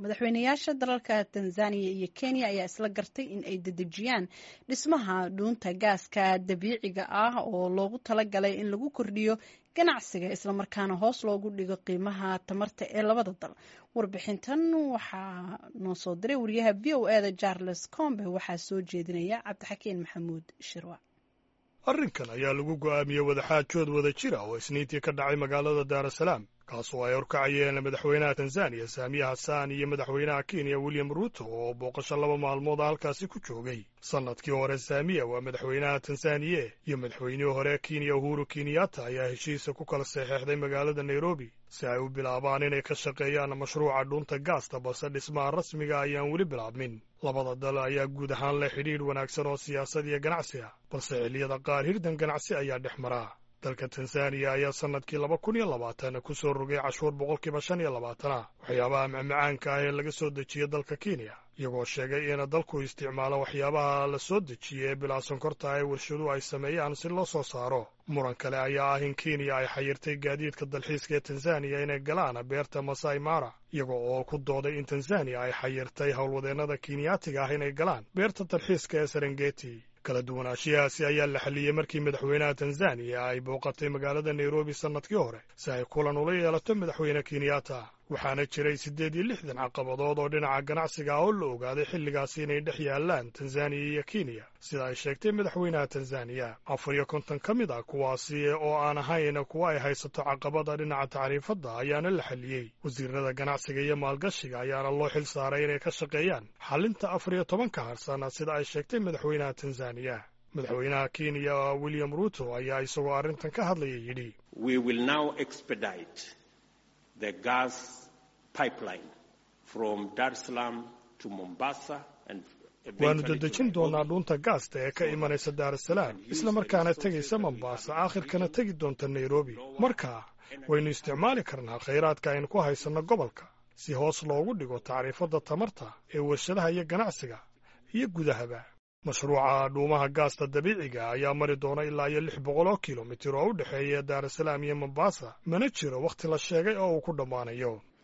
madaxweynayaasha dalalka tanzaniya iyo kenya ayaa isla gartay in ay dedejiyaan dhismaha dhuunta gaaska dabiiciga ah oo loogu talagalay in lagu kordhiyo ganacsiga islamarkaana hoos loogu dhigo qiimaha tamarta ee labada dal warbixintan waxaa noo soo diray wariyaha v o eda charles combe waxaa soo jeedinaya cabdixakiin maxamuud shirwa arrinkan ayaa lagu go'aamiyey wadaxaajood wada jira oo isniintii ka dhacay magaalada daarasalaam kaasoo ay horkacayeen madaxweynaha tanzaniya saamiya hasaan iyo madaxweynaha kenya william ruuto oo booqasho laba maalmood halkaasi ku joogay sannadkii hore saamiya waa madaxweynaha tanzaniye iyo madaxweynihii hore kenya uhuru kenyatta ayaa heshiisa ku kala saxeexday magaalada nairobi si ay u bilaabaan inay ka shaqeeyaan mashruuca dhuunta gaasta balse dhismaha rasmiga ayaan weli bilaabmin labada dal ayaa guud ahaan leh xidhiidh wanaagsan oo siyaasad iyo ganacsi ah balse xilliyada qaar hirdan ganacsi ayaa dhex maraa dalka tanzaniya ayaa sannadkii laba kun iyo labaatan ku soo rogay cashuur boqolkiiba shan iyo labaatana waxyaabaha macmacaanka ah ee laga soo dejiya dalka kenya iyagoo sheegay in dalku isticmaalo waxyaabaha la soo dejiya ee bilaa sonkorta ee warshaduhu ay sameeyaan si loo soo saaro muran kale ayaa ah in kenya ay xayirtay gaadiidka dalxiiska ee tanzaniya inay galaan beerta masai mara iyaga oo ku dooday in tanzaniya ay xayirtay howlwadeennada kenyaatiga ah inay galaan beerta dalxiiska ee serengeti kala duwanaanshiyahaasi ayaa la xalliyey markii madaxweynaha tanzaniya ay booqatay magaalada nairobi sannadkii hore si ay kulan ula yeelato madaxweyne kenyatta waxaana jiray siddeed iyo lixdan caqabadood oo dhinaca ganacsiga ah oo la ogaaday xilligaasi inay dhex yaallaan tanzaniya iyo kenya sida ay sheegtay madaxweynaha tanzaniya afar iyo konton ka mid ah kuwaasi oo aan ahayn kuwa ay haysato caqabada dhinaca tacriifadda ayaana la xalliyey wasiirada ganacsiga iyo maalgashiga ayaana loo xil saaray inay ka shaqeeyaan xallinta afar iyo tobanka harsan sida ay sheegtay madaxweynaha tanzaniya madaxweynaha kenya william ruuto ayaa isagoo arrintan ka hadlaya yidhi the gas pipeline from Dar es Salaam to Mombasa and waannu dedejin doonaa dhuunta gaasta ee ka imanaysa daarasalaam isla markaana tegaysa mombaasa aakhirkana tegi doonta nairobi markaa waynu isticmaali karnaa khayraadka aynu ku haysanno gobolka si hoos loogu dhigo tacriifadda tamarta ee warshadaha iyo ganacsiga iyo gudahaba mashruuca dhuumaha gaasta dabiiciga ayaa mari doona ilaa iyo lix boqol oo kilomitir oo u dhexeeya daarasalaam iyo mombasa mana jiro wakhti la sheegay oo uu ku dhammaanayo